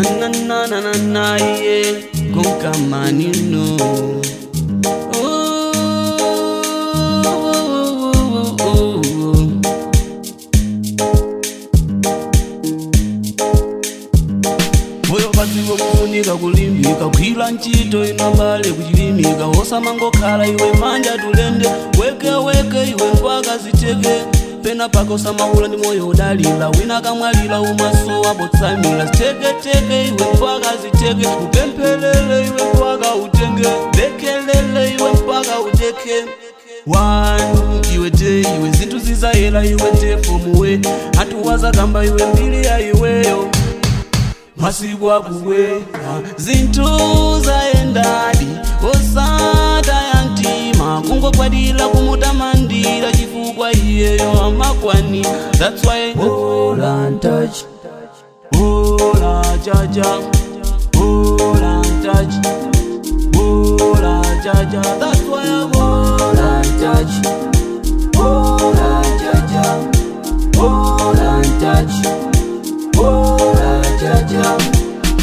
na na na na na yeah gonka manino moyo padziwo kufunika kulimbika kugwira ntchito inambale kuchilimika osamangokhala iwe manja tulende weke weke iwe mpaka zicheke pena paka usamawula ndi moyo udalira wina kamwalira umaso abotsamira ziteketeke iwe mpaka zicheke upemphelele iwe mpaka utenge lekelele iwe mpaka uteke wanu iwe te iwe zinthu zizayela iwe te fomuwe atuwazakamba iwe mbili ya iweyo masiku akubwera zinthu zayendadi osata ya mtima kungogwadira kumutamandira chifukwa iyeyo amakwani that's why Hold and touch, ola jaja ola touch ola jaja that's why I hold and touch, hold and jaja, hold and touch, hold and jaja.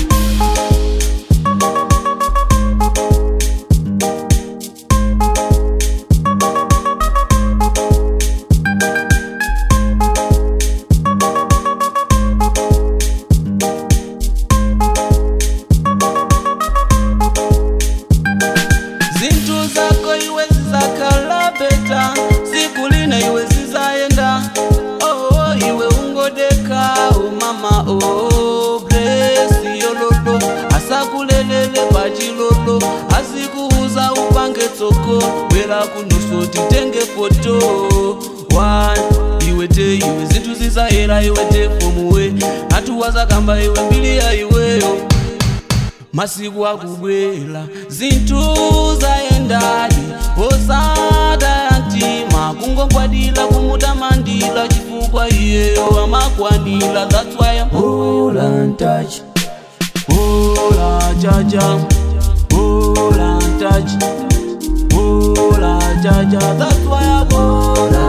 zinthu zako iwe zizakhala beta siku lina iwe zizayenda oh, oh, iwe ungodeka oh, mama oh, bless yololo asakulelele pachilolo azikuuza upange tsoko bwera kunuso titenge foto One, iwe te iwe zinthu zizayera iwe te fomuwe atuwazakamba iwe mbili ya iweyo masiku akubwera zinthu zayendadi osata ya mtima kungogwadira kumutamandira chifukwa iyeyo amakwanira that's why I'm Hold and touch, Ola jaja Ola touch Ola jaja that's why I go hold